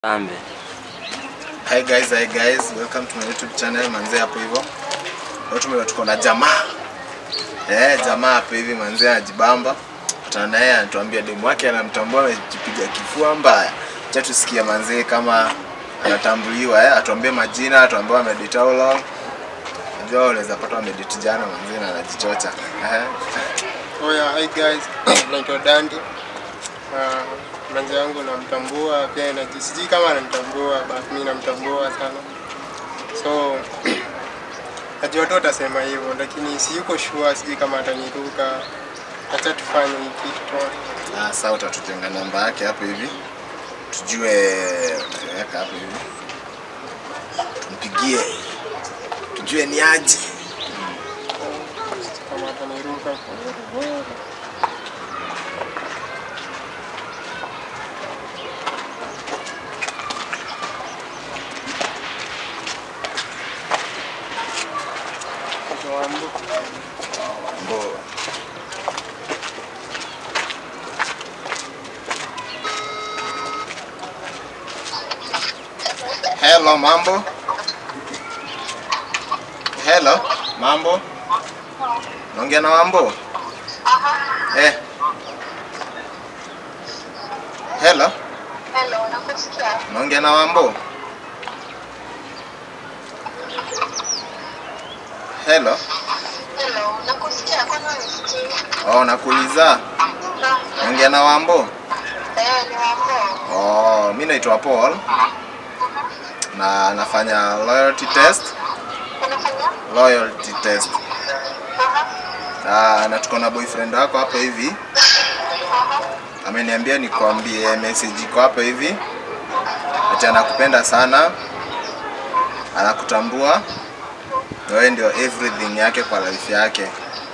Kambe. Hi guys, hi guys, welcome to my YouTube channel manze hapo hivyo. Leo tume tuko na jamaa. Eh, jamaa hapo hivi manze anajibamba. Tutana naye anatuambia demu wake anamtambua amejipiga kifua mbaya. Acha tusikie manze kama anatambuliwa eh, atuambie majina, atuambie amedate how long. Unajua unaweza pata amedate jana manze na anajichocha. Eh. Oya, hi guys, naitwa Dandi. Uh, manzi yangu namtambua pia na sijui kama ananitambua but mimi namtambua sana. So najua tu atasema hivyo lakini si yuko sure, sijui kama ataniruka. Acha tufanye hii kitu tu. Ah, sasa utatujenga namba yake hapo hivi. Tujue utaweka hapo hivi. Tumpigie. Tujue ni aje. kama ataniruka. Tuambu. Mbo. Hello, mambo. Hello, mambo. Naongea na Wambo? Eh. Hello, Hello, nakusikia. naongea na Wambo? Hello. Hello, nakusikia. Kwani unisikii? Oh, nakuuliza. Naongea na Wambo? Eh, ni wambo. Oh, mi naitwa Paul na nafanya loyalty test. Unafanya? Loyalty test. Aha, Ah, na tuko na boyfriend wako hapo hivi. aha. Ameniambia nikwambie message iko hapo hivi. Ati anakupenda sana. Anakutambua. Na Wewe ndio everything yake kwa life yake.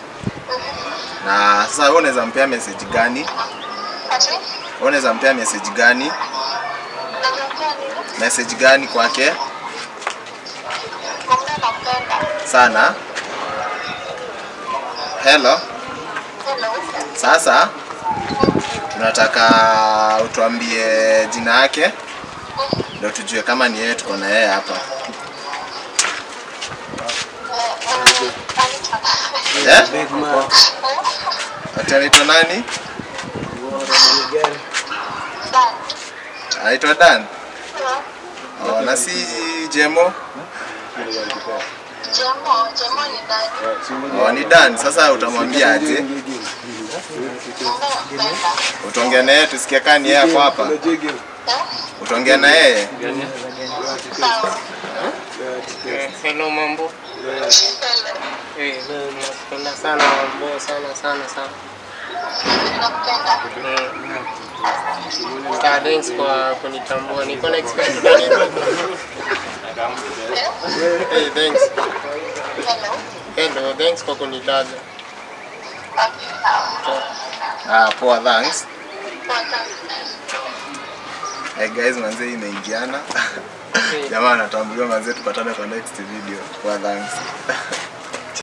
Na sasa wewe unaweza mpea message gani? Ati? Wewe unaweza mpea message gani? Nakuambia nini? Message gani kwake? Mwambie nakupenda. Sana. Hello. Hello. Sasa tunataka utuambie jina yake ndio tujue kama ni yeye tuko na yeye hapa. Eh, eh, Anita. Eh? Ati anaitwa nani? Dan. Anaitwa Dan. Eh, Oh, na si Jemo. Jemo, Jemo ni Dan. Oh, ni Dan. Sasa utamwambia aje? Mwambie nakupenda. Utaongea na yeye tusikie kama ni yeye hapo hapa. Eh, Utaongea na yeye? sawa. Eh, hello mambo. Hello. Eh, nakupenda sana mambo sana sana sana. Nakupenda. Ah, thanks kwa kunitambua. Niko na expect utaniruka. Hey, thanks. Hello. Hello, thanks kwa kunitaja. Okay, sawa. Ah, poa, thanks. Welcome. Hey guys, manze hii imeingiana. Jamaa anatambuliwa manze, tupatane kwa next video. Poa, thanks.